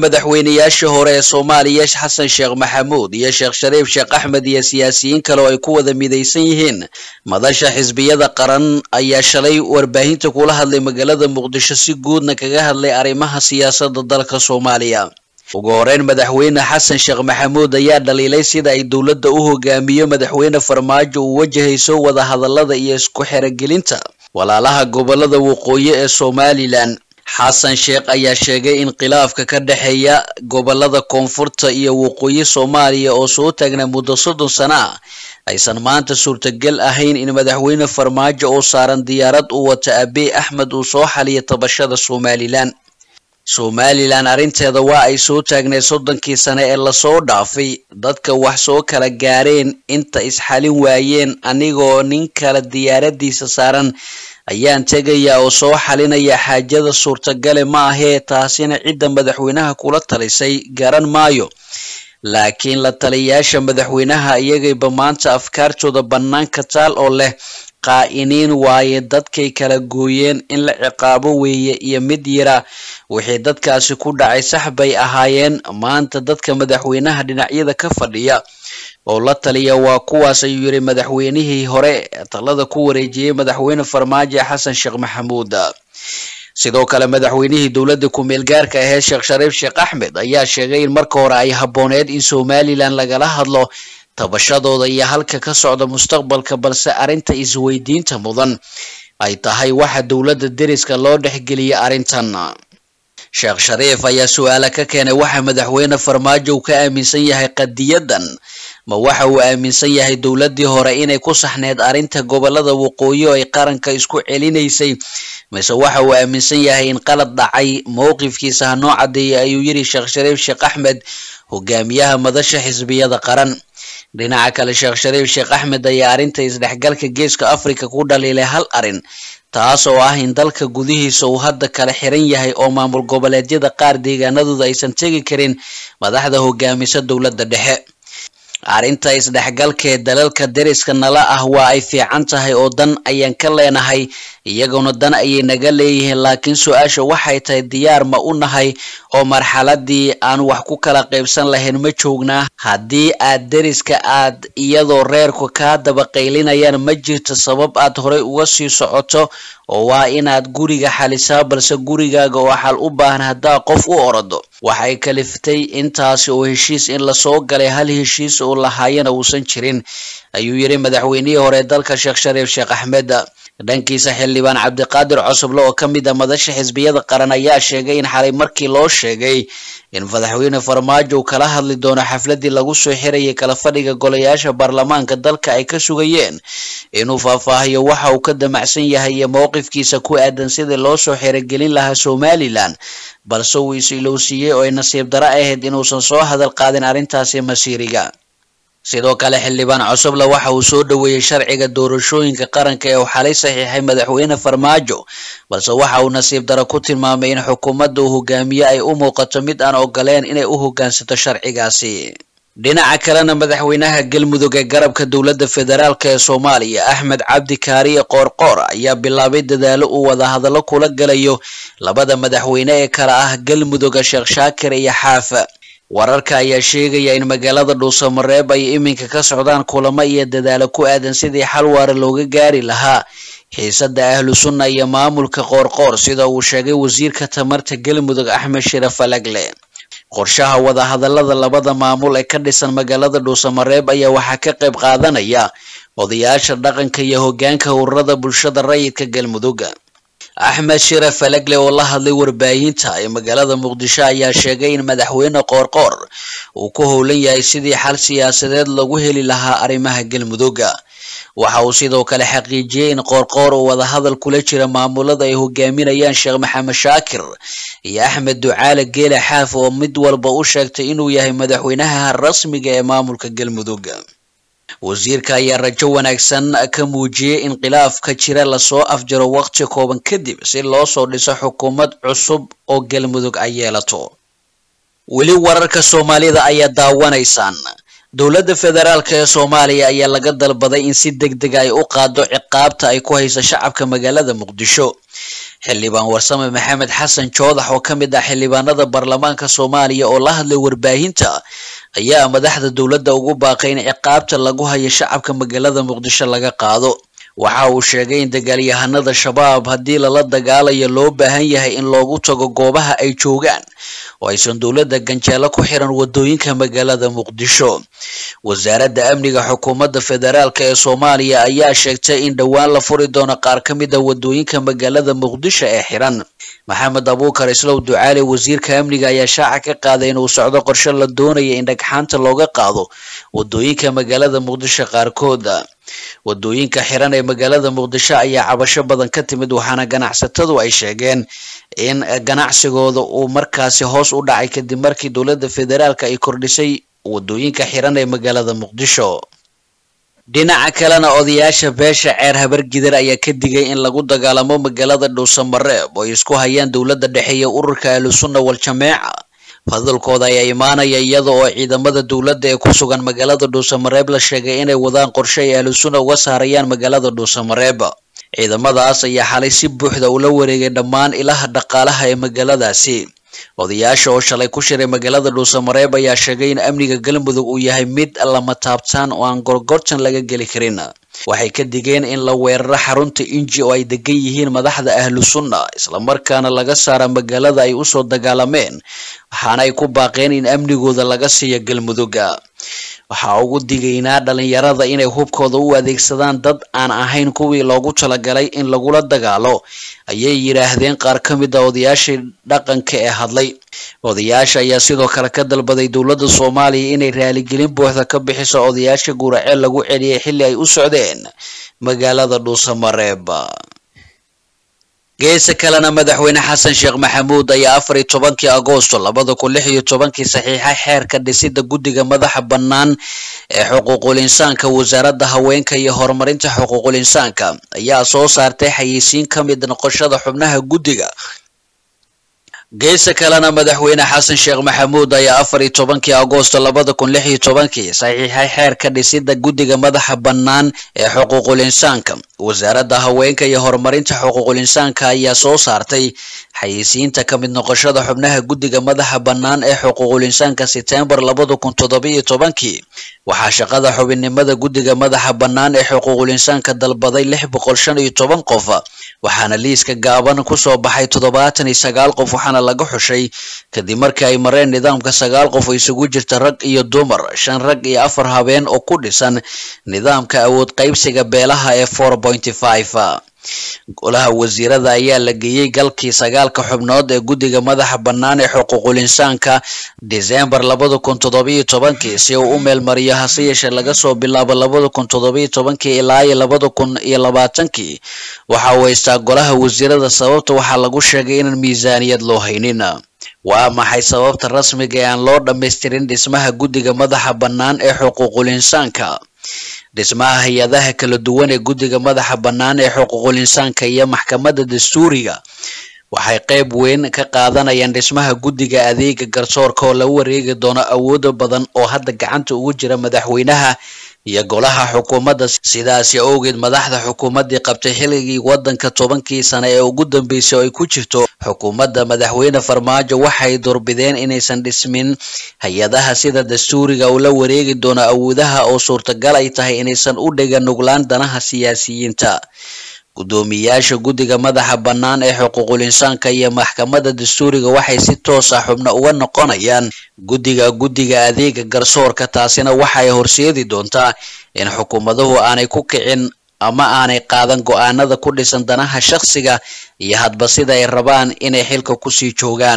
madaxweynayaashii hore ee soomaaliya xasan sheekh maxamuud iyo sheekh shariif sheekh axmed iyo siyaasiyiin kale oo ay ku wada midaysan yihiin madasha xisbiyada qaran ayaa shalay warbaahinta kula hadlay magaalada muqdisho si guudna kaga hadlay arrimaha siyaasadda dalka soomaaliya ugu horeyn madaxweyne xasan sheekh maxamuud ayaa dhaliilay sida ay dowladda u hogaamiyo madaxweyne farmaajo uu wajahayso wadahadalada iyo isku xerogelinta walaalaha gobolada waqooyi ee somalilan xasan sheekh ayaa sheegay in khilaafka ka dhexeeya gobolada koonfurta iyo waqooyi soomaaliya oo soo taagnaa muddo soddon sano ah aysan maanta suurtagal ahayn in madaxweyne farmaajo oo saaran diyaarad u wata abiy axmed uu soo xaliyo tabashada somalilan somalilan arrinteeda waa ay soo taagneed soddonkii sane ee lasoo dhaafay dadka wax soo kala gaareen inta isxalin waayeen anigoo nin kale diyaaradiisa saaran ayaan tegayaa oo soo xalinaya xaajada suurtagale ma ahee taasina cidda madaxweynaha kula talisay garan maayo laakiin la taliyayaasha madaxweynaha iyagayba maanta afkaartooda bannaanka taal oo leh qaa'iniin waaye dadkay kala gooyeen in la ciqaabo weeye iyo mid yara wixii dadkaasi ku dhacay sax bay ahaayeen maanta dadka madaxweynaha dhinacyada ka fadhiya oo la taliya waa kuwaas ayuu yidhi madaxweynihii hore talada ku wareejiyey madaxweyne farmaajo xasan sheekh maxamuud sidoo kale madaxweynihii dowladda ku-meel gaarka aheed sheekh shariif sheekh axmed ayaa sheegay in marka hore ay habbooneed in somalilan lagala hadlo tabashadooda iyo halka ka socda mustaqbalka balse arrinta isweydiinta mudan ay tahay waxa dowladda deriska loo dhexgeliyay arrintan sheekh shariif ayaa su-aala ka keenay waxa madaxweyne farmaajo uu ka aaminsan yahay qadiyadan ma waxa uu aaminsan yahay dowladdii hore inay ku saxneyd arrinta gobolada waqooyi oo ay qaranka isku celinaysay mise waxa uu aaminsan yahay in qalad dhacay mowqifkiisa hanoo cadeeyay ayuu yidhi sheekh shariif sheekh axmed hogaamiyaha madasha xisbiyada qaran dhinaca kale sheekh shariif sheekh axmed ayaa arrinta isdhexgalka geeska africa ku dhaliilay hal arrin taas oo ah in dalka gudihiisa uu hadda kala xiran yahay oo maamul goboleedyada qaar deegaanadooda aysan tegi karin madaxda hogaamisa dowladda dhexe arrinta isdhexgalkee dalalka deriska nala ah waa ay fiican tahay oo dan ayaan ka leenahay iyaguna dan ayay naga leeyihiin laakiin su-aasha waxay tahay diyaar ma u nahay oo marxaladii aan wax ku kala qaybsan lahayn ma joognaa haddii aad deriska aad iyadoo reerku kaa daba qaylinayaan ma jirto sabab aad horey uga sii socoto oo waa inaad guriga xalisaa balse gurigaaga oo xal u baahan haddaa qof u orodo waxay kaliftay intaasi oo heshiis in lasoo galay hal heshiis oo lahaayana uusan jirin ayuu yidhi madaxweynihii hore dalka sheekh shariif sheekh axmed dhankiisa xildhibaan cabdiqaadir cosoble oo ka mid a madasha xisbiyada qaran ayaa sheegay in xalay markii loo sheegay in madaxweyne farmaajo uu kala hadli doono xafladii lagu soo xirayay kala fadhiga golayaasha baarlamaanka dalka ay ka sugayeen inuu faahfaahiyo waxa uu ka damacsan yahay iyo mowqifkiisa ku aadan sidii loo soo xirogelin lahaa somalilan balse uu is-ilowsiiyey oo ay nasiib daro ahayd inuusan soo hadal qaadin arrintaasi masiiriga sidoo kale xildhibaan cosoble waxa uu soo dhoweeyey sharciga doorashooyinka qaranka ee uu xalay saxiixay madaxweyne farmaajo balse waxa uu nasiib daro ku tilmaamay in xukuumadda uu hogaamiye ay u muuqato mid aan ogoleen inay u hoggaansato sharcigaasi dhinaca kalena madaxweynaha galmudug ee garabka dowladda federaalk ee soomaaliya axmed cabdi kaariye qoorqoor ayaa bilaabay dadaalo uu wadahadallo kula galayo labada madaxweyne ee kale ah galmudugga sheekh shaakir iyo xaafa wararka ayaa sheegaya in magaalada dhuusamareeb ay iminka ka socdaan kulamo iyo dadaalo ku aadan sidii xal waara looga gaari lahaa xiisada ahlu sunna iyo maamulka qoorqoor sida uu sheegay wasiirka tamarta galmudug axmed shiraf falagle qorshaha wadahadalada labada maamul ee ka dhisan magaalada dhuusamareeb ayaa waxaa ka qayb qaadanaya odayaasha dhaqanka iyo hogaanka ururada bulshada rayidka galmudug axmed shiraf falagle oo la hadlay warbaahinta ee magaalada muqdisho ayaa sheegay in madaxweyne qoorqoor uu ku howlan yahay sidii xal siyaasadeed lagu heli lahaa arrimaha galmudug waxa uu sidoo kale xaqiijiyey in qoorqoor uu wadahadal kula jira maamulada ay hogaaminayaan sheekh maxamed shaakir iyo axmed ducaale geele xaaf oo mid walba u sheegtay inuu yahay madaxweynaha rasmiga ee maamulka galmudug wasiirka ayaa rajo wanaagsan ka muujiyey in khilaafka jira lasoo afjaro waqti kooban kadib si loo soo dhiso xukuumad cusub oo galmudug ay yeelato weli wararka soomaalida ayaa daawanaysaan dowladda federaalk ee soomaaliya ayaa laga dalbaday in si deg deg ay u qaado ciqaabta ay ku hayso shacabka magaalada muqdisho xildhibaan warsame maxamed xasan joodax oo ka mid ah xildhibaanada baarlamaanka soomaaliya oo la hadlay warbaahinta ayaa madaxda dowladda ugu baaqay in ciqaabta lagu hayo shacabka magaalada muqdisho laga qaado waxa uu sheegay in dagaalyahanada shabaab haddii lala dagaalayo loo baahan yahay in loogu tago goobaha ay joogaan oo aysan dowladda ganjeelo ku xiran wadooyinka magaalada muqdisho wasaaradda amniga xukuumadda federaalk ee soomaaliya ayaa sheegtay in dhowaan la furi doono qaar ka mid a wadooyinka magaalada muqdisho ee xiran maxamed abuukar islow ducaale wasiirka amniga ayaa shaaca ka qaaday inuu socdo qorshe la doonaya in dhagxaanta looga qaado wadooyinka magaalada muqdisho qaarkood wadooyinka xiran ee magaalada muqdisho ayaa cabasho badan ka timid waxaana ganacsatadu ay sheegeen in ganacsigooda uu markaasi hoos u dhacay kadib markii dowladda federaalk ay kordhisay wadooyinka xiran ee magaalada muqdisho dhinaca kalena odayaasha beesha ceer habargidar ayaa ka digay in lagu dagaalamo magaalada dhuusamareeb oo ay isku hayaan dowladda dhexe iyo ururka ahlusunna wal-jameeca fadalkooda ayaa imaanaya iyada oo ciidamada dowladda ee ku sugan magaalada dhuusamareeb la sheegay inay wadaan qorshe ay ahlusunna uga saarayaan magaalada dhuusamareeb ciidamadaas ayaa xalay si buuxda ula wareegay dhammaan ilaha dhaqaalaha ee magaaladaasi odayaasha oo shalay ku shiray magaalada dhuusamareeb ayaa sheegay in amniga galmudug uu yahay mid lama taabtaan oo aan gorgortan laga geli karin waxay ka digeen in la weeraro xarunta inji oo ay degan yihiin madaxda ahlu sunna islamarkaana laga saara magaalada ay usoo dagaalameen waxaana ay ku baaqeen in amnigooda laga siiyo galmudugga waxaa ugu digaynaa dhalinyarada inay hubkooda u adeegsadaan dad aan ahayn kuwii loogu talagalay in lagula dagaalo ayay yidhaahdeen qaar ka mid a odayaashii dhaqanka ee hadlay odayaasha ayaa sidoo kale ka dalbaday dowladda soomaaliya inay raaligelin buuxda ka bixiso odayaasha guuraceel lagu celiyay xilli ay u socdeen magaalada dhuusamareeb geesa kalena madaxweyne xasan sheekh maxamuud ayaa afar iyo tobankii agoosto labada kun lix iyo tobankii saxiixay xeerka dhisida guddiga madaxa bannaan ee xuquuqul insaanka wasaaradda haweenka iyo horumarinta xuquuqul insaanka ayaa soo saartay xayeysiin ka mid noqoshada xubnaha guddiga geesa kalena madaxweyne xasan sheekh maxamuud ayaa afar iyo tobankii agoosto labada kun lix iyo tobankii saxiixay xeerka dhisida guddiga madaxa bannaan ee xuquuqul insaanka wasaaradda haweenka iyo horumarinta xuquuqul insaanka ayaa soo saartay xayeysiinta ka mid noqoshada xubnaha guddiga madaxa bannaan ee xuquuqul insaanka setembar labada kun toddobiyo tobankii waxaa shaqada xubinnimada guddiga madaxa bannaan ee xuquuqul insaanka dalbaday lix boqol shan iyo toban qof waxaana liiska gaaban kusoo baxay toddobaatan iyo sagaal qof waxaana laga xushay kadib markii ay mareen nidaamka sagaal qof oo isugu jirta rag iyo dumar shan rag iyo afar habeen oo ku dhisan nidaamka awood qaybsiga beelaha ee four pointy five golaha wasiirada ayaa la geeyey galkii sagaalka xubnood ee guddiga madaxa bannaan ee xuquuqul insaanka disembar labada kun toddobiyo tobankii si uu u meelmariyo hase yeeshee laga soo bilaabo labada kun toddobiyo tobankii ilaa iyo labada kun iyo labaatankii waxa uu haystaa golaha wasiirada sababta waxaa lagu sheegay inaan miisaaniyad loo haynin waa maxay sababta rasmiga ee aan loo dhammaystirin dhismaha guddiga madaxa bannaan ee xuquuqul insaanka dhismaha hay-adaha kala duwan ee guddiga madaxa bannaan ee xuquuqul insaanka iyo maxkamadda dastuuriga waxay qayb weyn ka qaadanayaan dhismaha guddiga adeega garsoorka oo la wareegi doono awoodo badan oo hadda gacanta ugu jira madaxweynaha iyo golaha xukuumadda sidaasi awgeed madaxda xukuumaddii qabtay xilligii waddanka tobankii sane ee ugu dambeysay oo ay ku jirto xukuumadda madaxweyne farmaajo waxay doorbideen inaysan dhismin hay-adaha sida dastuuriga uu la wareegi doono awoodaha oo suurtagal ay tahay inaysan u dhiga nuglaan danaha siyaasiyiinta guddoomiyaasha guddiga madaxa bannaan ee xuquuqul insaanka iyo maxkamadda dastuuriga waxay si toos ah xubno uga noqonayaan guddiga guddiga adeega garsoorka taasina waxay horseedi doontaa in xukuumaduhu aanay ku kicin ama aanay qaadan go-aanada ku dhisan danaha shakhsiga iyo hadba sida ay rabaan inay xilka kusii joogaan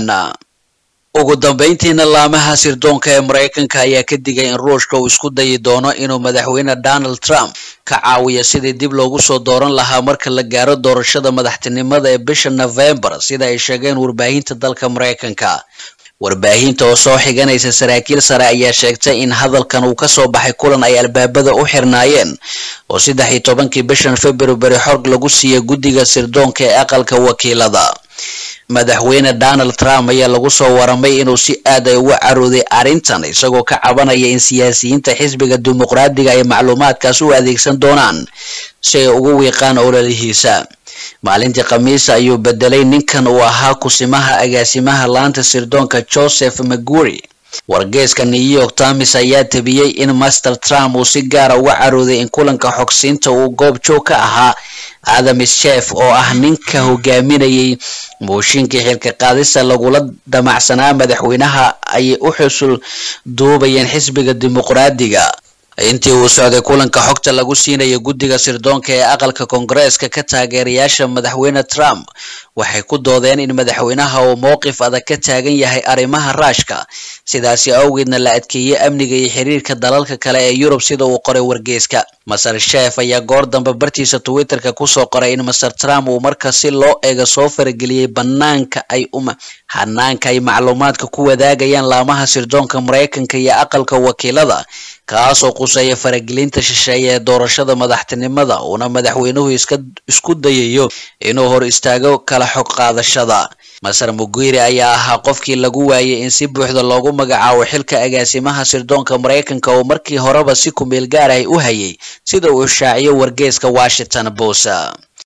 ugu dambeyntiina laamaha sirdoonka ee maraykanka ayaa ka digay in ruushka uu isku dayi doono inuu madaxweyne donald trump ka caawiyo sidii dib loogu soo dooran lahaa marka la gaaro doorashada madaxtinimada ee bisha novembar sida ay sheegeen warbaahinta dalka maraykanka warbaahinta oo soo xiganaysa saraakiil sare ayaa sheegtay in hadalkan uu kasoo baxay kulan ay albaabada u xirnaayeen oo saddex iyo tobankii bishan february xorg lagu siiyey guddiga sirdoonka ee aqalka wakiilada madaxweyne donald trump ayaa lagu soo waramay inuu si aad ay uga carooday arrintan isagoo ka cabanaya in siyaasiyiinta xisbiga dimuqraadiga ay macluumaadkaas u adeegsan doonaan si ay ugu wiiqaan ololihiisa maalintii khamiisa ayuu bedelay ninkan uu ahaa kusimaha agaasimaha laanta sirdoonka joseph maguri wargeeska new york times ayaa tabiyey in master trump uu si gaara uga carooday in kulanka xogsiinta uu goob joog ka ahaa adam schef oo ah ninka hogaaminayay mooshinkii xilka qaadista lagula damacsanaa madaxweynaha ayay u xusul duubayeen xisbiga dimuqraadiga intii uu socday kulanka xogta lagu siinaya guddiga sirdoonka ee aqalka koongareeska ka taageerayaasha madaxweyne trump waxay ku doodeen in madaxweynaha uu mowqif adag ka taagan yahay arrimaha raashka sidaasi awgeedna la adkeeyey amniga iyo xiriirka dalalka kale ee yurub sida uu qoray wargeeska maser shef ayaa goor dambe bartiisa twitterka kusoo qoray in master trump uu marka si loo eego soo farageliyey banaanka ay uma hanaanka ay macluumaadka ku wadaagayaan laamaha sirdoonka maraykanka iyo aqalka wakiilada kaasoo quseeya faragelinta shisheeye ee doorashada madaxtinimada uuna madaxweynuhu iska isku dayayo inuu hor istaago kala xog qaadashada maser mugiri ayaa ahaa qofkii lagu waayay in si buuxda loogu magacaabo xilka agaasimaha sirdoonka maraykanka oo markii horeba si kumeel gaar ah u hayay sida uu shaaciyo wargeeska washington post